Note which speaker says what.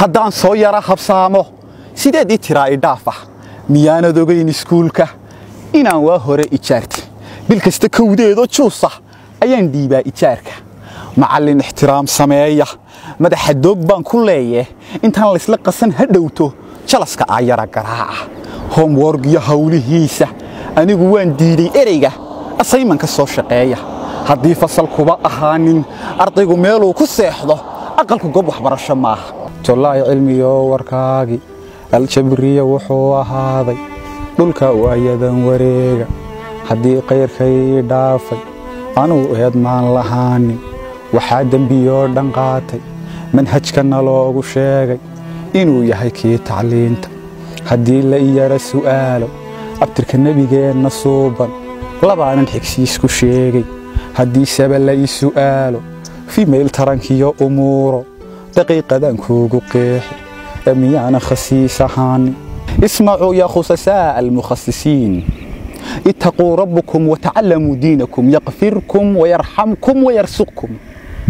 Speaker 1: haddaan soo yara habsaamo sideedii tiraa idhaaf ah miyaanad ogayn iskuulka inaan waa hore ijaarti bil kasta kowdeedoo juusa ayaan dhiibaa ijaarka macallin ixtiraam sameeya madaxa doog baan ku leeye intaan laysla qasan ha dhowto jalaska aayara garaaca homworg iyo hawlihiisa anigu waan diiday ereyga asaymanka soo shaqeeya haddii fasalkuba ahaanin ardaygu meeluu ku seexdo aqalku gob waxbarasho maaha tollaay cilmiyo warkaagi aljabriya wuxuu ahaaday dhulka waayadan wareega haddii kayrkay dhaafay anuu eedmaan lahaanin waxaa dembiyoo dhan qaatay manhajkana loogu sheegay inuu yahay kii tacliinta haddii la iyara su'aalo abtirka nebigeenna suuban labaanan xigsiisku sheegay haddiiseba la ii su'aalo fimayl tarankiyo umuuro daqiiqadan kuugu qeexi ee miyaana khasiis ahaanin ismacuu yaa khusasaaa almukhasisiin اتقوا ربكم وتعلموا دينكم يغفركم ويرحمكم ويرزقكم